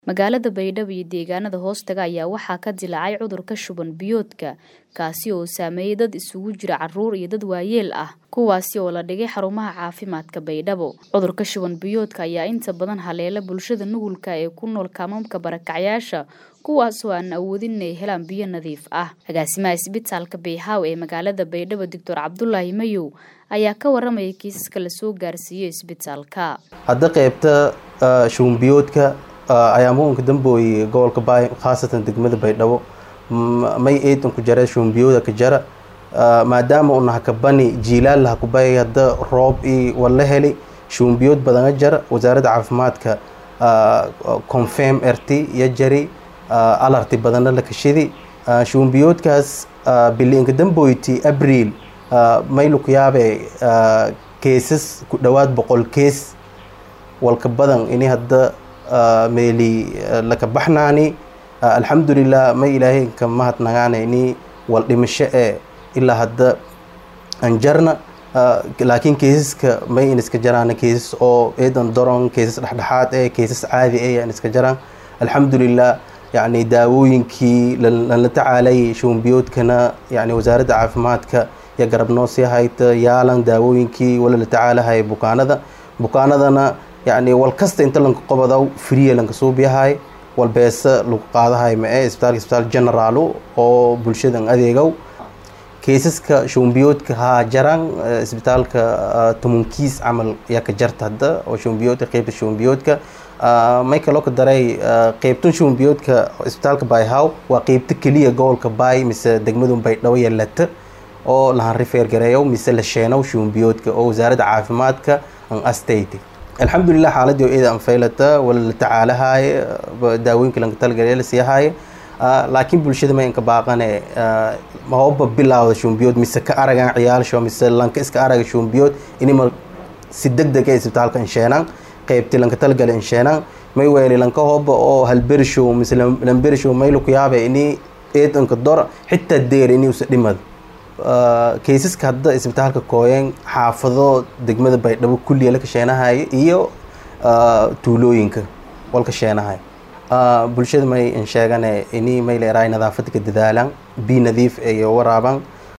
Magaalada Baydhabo iyo deegaanada hoostaga ayaa waxaa ka dillaacay cudurka shuban biyoodka kaasi oo saameeyay dad isugu jira carruur iyo dad waayeel ah kuwaasi oo la dhigay xarumaha caafimaadka Baydhabo. Cudurka shuban biyoodka ayaa inta badan haleela bulshada nugulka ee ku nool kaamamka barakacyaasha kuwaas oo aan awoodin inay helaan biyo nadiif ah. Agaasimaha isbitaalka Bayhaw ee magaalada Baydhabo Dr. Cabdulaahi Mayow ayaa ka waramaya kiisaska la soo gaarsiiyey isbitaalka. hadda qaybta shuban biyoodka ayaa muunka dambooyay gobolka baay khaasatan degmada baydhabo may eedan ku jara shuban biyooda ka jara maadaama una hakabani jiilaal laha kubay hadda roob i wala heli shuban biyood badana jara wasaaradda caafimaadka confirm erti iyo jari alarti badana la kashidi shuban biyoodkaas biliinka dambooyti abriil may lukuyaabe keesas ku dhowaad boqol kees walka badan ini hadda meeli laka baxnaani alxamdulilah may ilaahay ka mahadnagaanayni wal dhimasho ee ilaa hadda aan jarna laakiin keesaska may in iska jaraan keesas oo eedan doron keesas dhexdhexaad ee keesas caadi ee aan iska jaraan alxamdulilah yacni daawooyinkii lala tacaalay shubanbiyoodkana yani wasaaradda caafimaadka iyo garabnoo sii hayta yaalan daawooyinkii wala la tacaalahaya bukaanada bukaanadana yacni wal kasta inta lanka qobodaw friya lanka suubiyahay wal beesa lagu qaadahay mae isbitaalka isbitaal generaalo oo bulshadan adeegow keesaska shubanbiyoodka haa jaran isbitaalka tumunkiis camal yaa ka jarta hadda oo shubanbiyoodka qeybta shubanbiyoodka may kaloo ka daray qeybtan shubanbiyoodka isbitaalka bayhaw waa qeybta keliya gobolka baay mise degmadun baydhabo yalata oo lahan rifeer gareeyow mise la sheenow shubanbiyoodka oo wasaaradda caafimaadka an astayte alxamdulilah xaaladii oo eeda anfaylata wala la tacaalahaye daawooyinka lanka talagale la siihaye laakiin bulshada ma inka baaqane mahoba bilaawda shubanbiyood mise ka aragan ciyaalsho mise lanka iska araga shubanbiyood inima si deg deg ee isbitaalka insheenan qeybti lanka talagale insheenan may weeli lanka hoba oo halberishow mise lamberishow may lukuyaabe ini eedanka dor xitaa deer ini usa dhimad kaysaska hadda isbitaalka kooyeen xaafado degmada baydhabo kulliya la kasheenahaya iyo tuulooyinka walka sheenahay bulshada may in sheegane ini may leerahay nadaafada ka dadaalan bi nadiif iyo waraaban